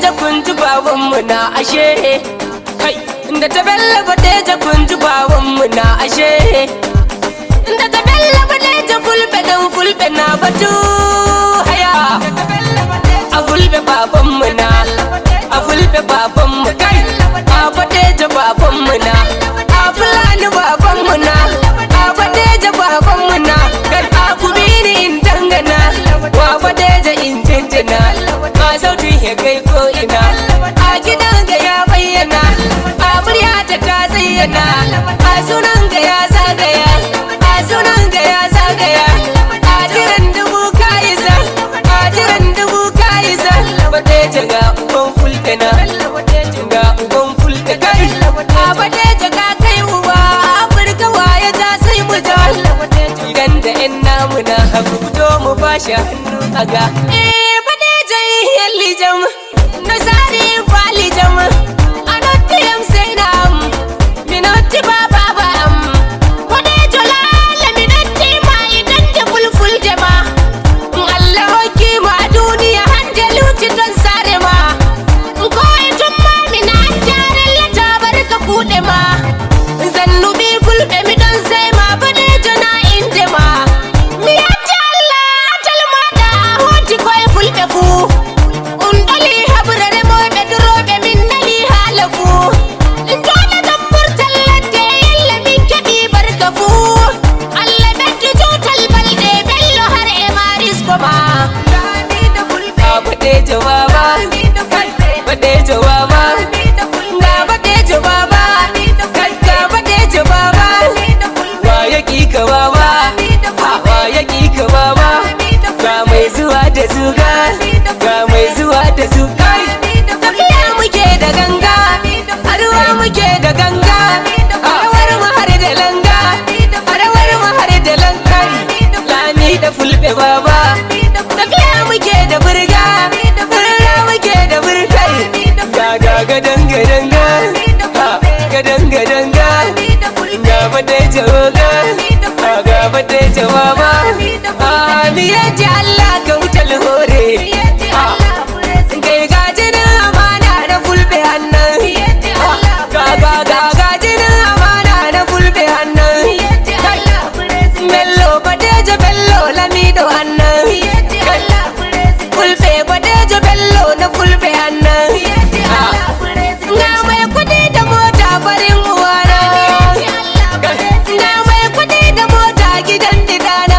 badeja kun ji babanmu na ashe kai da ta bella badeja kun ji babanmu na ashe da ta bella badeja fulbe dan fulbe na batu haya a fulbe babanmu na a fulbe babanmu kai a badeja babanmu na a fulani babanmu na a badeja babanmu na kan a kubini in dangana wa badeja in jinjina a sautin ya kai ko ina a gidan ga ya bayyana a muryata ta zayyana a sunan ga ya zagaya a sunan ga ya zagaya a jiran dubu ka isa a jiran dubu ka isa badeja ga uban fulkana ga uban fulka kai a badeja ka kai uba afirka waye ta sai mu ja idan da yan namu na haku fito mu bashi hannu a ga eh badeja yalli jam na sari kwali jam anotti yam sai na am minotti baba ba am badeja lala minotti ma idan da fulful jama Allah hoki ma duniya hanjalu cikin sare ma ko tun ma mina jaran lata barka kuɗe ma zannubi fulɓe mi don sai ma badejo na inde ma mi yatti Allah talma da hoti koye fulɓe fu un ɗoli habrare moɓe duroɓe min nali haala fu jona tambur ladde yalla min keɓi barka fu Allah ɓeddu tutal balɗe bello har e marisko ma a badejo baba badejo baba ga badejo baba ga badejo baba wa ya ka baba wa ya ka baba ga mai zuwa da zuga ga mai zuwa da zuga tafiya muke da ganga arwa muke da ganga arawar mu har da langa arawar mu har da lankari lami da fulbe baba tafiya muke da burga burga muke da burkai ga ga gadan gadan ga ha, gadan gadan ga ga bade jawaga ha, ga bade jawaba ha ni yaji Allah ka wutal hore ha kai gajinin amana na fulbe hannan ha, ga ga ga gajinin amana na fulbe hannan bello badejo bello lamido hannan fulbe badejo bello na fulbe hannan ga mai kudi da mota farin uwana ga mai kudi da mota gidan didana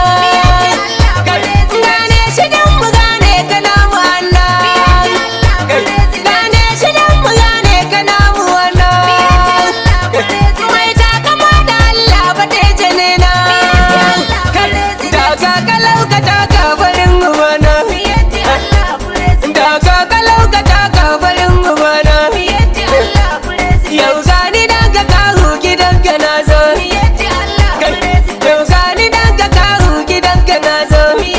gane shidan mu gane kana mu hannan gane shidan mu gane kana mu hannan mai takama da Allah badejo ne na daga kalau ka taka farin uwana daga kalau ka taka farin uwana yau gani daga kahu gidan ka na zo yau gani daga kahu gidan ka na zo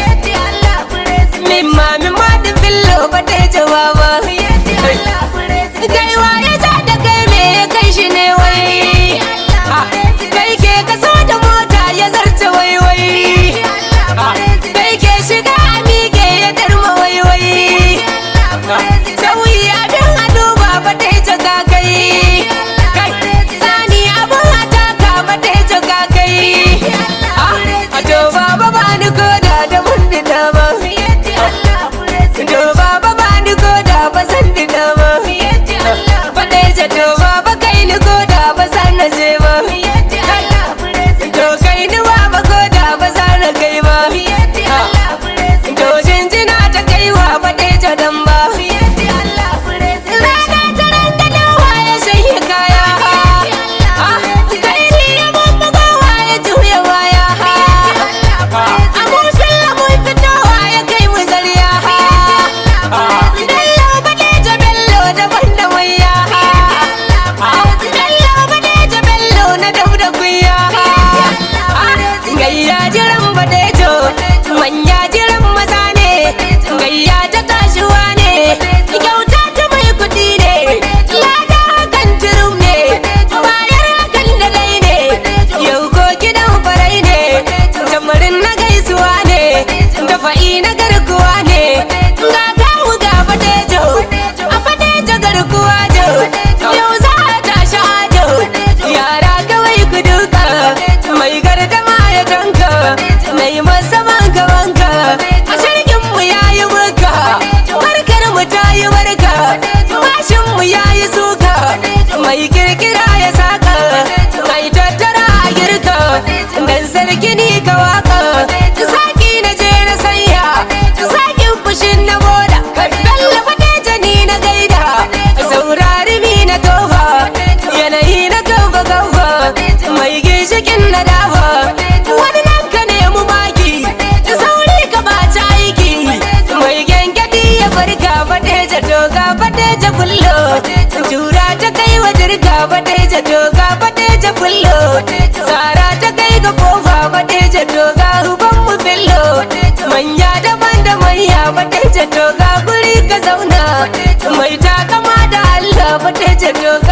min ma min ma da fillo ba ta jawaba kai waye za da kai me ya kai shi ne wai Ha, kai ke kaso da mota ya zarce wai wai Ha, kai ke shiga a miƙe ya darma wai wai sauyi abin a duba ba ta yi jaga kai kai sani abin a taka ba ta yi jaga kai a to baba ba ni koda da mun dina ba to baba ba ni koda ba san dina ba ba ta yi ja to baba kai ni koda ba san na je ba to kai ni baba koda ba san na kai ba to jinjina ta kaiwa ba ta yi ja dan ba Rana ta ranga dawa ya shanye kaya Kai ni ya bambagowa ya juya baya Abun filla mun fitowa ya kai mu zariya Bello badeja bello daban da wayya Bello badeja bello na dab da kuya Gayya jiran badejo manya jiran maza ne Gayya ta tashiwa ne kyauta ta mai kuɗi ne lada hakan turum ne bayar hakan da dai ne yau ko gidan farai ne tamarin na gaisuwa ne da fa'i na garkuwa ne ga kawu ga badejo a gini ka waka saki na je na sanya sakin fushin na boda bello fateja ni na gaida saurari mi na tofa yanayi na gauba gauba mai ginshikin na dafa wani nan ka nemi maki sauri ka bata aiki mai gengedi ya farka fateja doga fateja bullo jura ta kai wa dirga fateja doga fateja bullo tsara ta kai ga kofa fateja doga uban mu billo manya daban da manya fateja doga guri ka zauna mai takama da Allah fateja doga